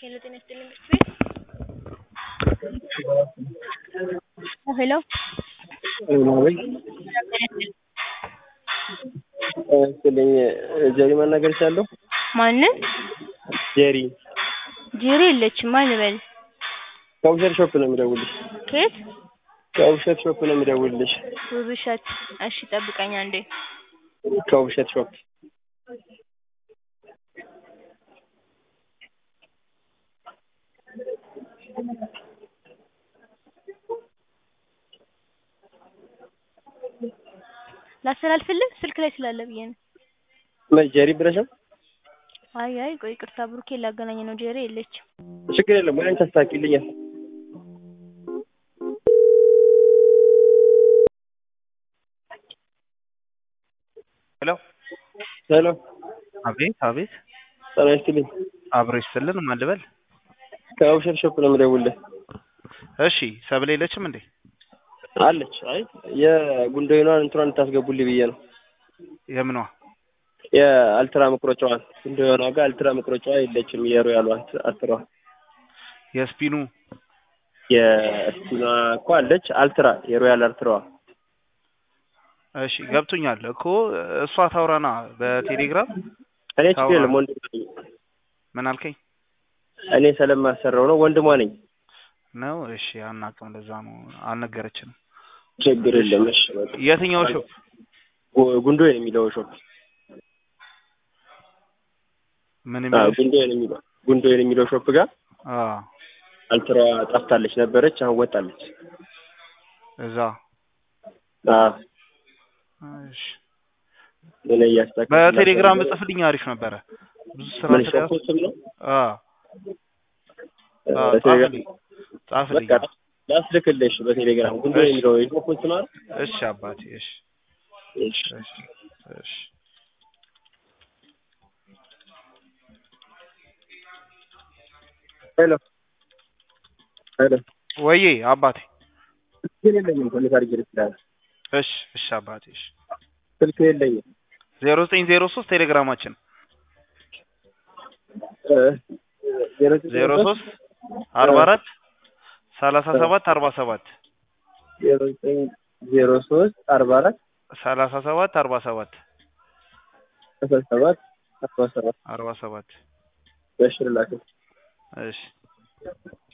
ሄሎ ጤና ይስጥልኝ ቤት ሄሎ ስልኝ ጀሪ ማናገር እችላለሁ? ማንን? ጀሪ ጄሪ የለችም ማን ልበል? ከውብሸት ሾፕ ነው የምደውልልሽ። ከየት? ከውብሸት ሾፕ ነው የምደውልልሽ። ውብሸት እሺ ጠብቀኝ አንዴ ከውብሸት ሾፕ ላስተላልፍልህ ስልክ ላይ ስላለ ብዬ ነው። ምን ጀሪ ብለሽ ነው? አይ አይ ቆይ ይቅርታ ብሩኬ ላገናኝ ነው ጄሪ የለችም። ችግር የለም ወይ አንቺ አስተካክይልኛል። ሄሎ ሄሎ አቤት አቤት ጤና ይስጥልኝ። አብሮ ይስጥልን ማን ልበል? ከውብሸት ሾፕ ነው የምደውልልህ። እሺ ሰብለ የለችም እንዴ? አለች። አይ የጉንዶይኗን እንትኗን እንድታስገቡልኝ ብዬ ነው። የምኗ የአልትራ መቁረጫዋን ጉንዶይኗ ጋር አልትራ መቁረጫዋ የለችም። የሮያሏ አስሯ የስፒኑ የስፒኗ እኮ አለች። አልትራ የሮያል አልትራዋ እሺ ገብቶኛል እኮ እሷ ታውራና በቴሌግራም እኔ ችግር የለም ወንድሟ ነኝ። ምን አልከኝ እኔ ስለማሰራው ነው ወንድሟ ነኝ። ነው? እሺ አናውቅም፣ ለዛ ነው አልነገረችንም። ችግር የለም። እሺ በቃ የትኛው ሾፕ? ጉ- ጉንዶይን የሚለው ሾፕ ምን አዎ፣ የሚለው ጉንዶይን የሚለው ጉንዶይን የሚለው ሾፕ ጋር አ አልትራዋ ጠፍታለች ነበረች፣ አሁን ወጣለች። እዛ አዎ እሺ እኔ እያስተካከልኩ በቴሌግራም ብጽፍልኝ አሪፍ ነበረ። ብዙ ስራ ምን ስለያዝ ሾፕ ስም ነው? አ አ በቴሌግራም ጻፍልኝ ጻፍልኝ። በቃ ላስልክልሽ በቴሌግራም ጉንዶይን እሺ። የሚለው የሾፑን ስም አይደል? እሺ አባቴ እሺ እሺ እሺ እሺ ሄሎ ሄሎ ወዬ አባቴ ስልክ የለኝም እኮ እንዴት አድርጌ ልስልህ? እሺ እሺ አባቴ እሺ ስልክ የለኝም ዜሮ ዘጠኝ ዜሮ ሶስት ቴሌግራማችን እ ዜሮ ዜሮ ሶስት አርባ አራት ሰላሳ ሰባት አርባ ሰባት ዜሮ ዘጠኝ ዜሮ ሶስት አርባ አራት ሰላሳ ሰባት አርባ ሰባት አስራ ሰባት አስራ ሰባት አርባ ሰባት በሽር ላከው እሺ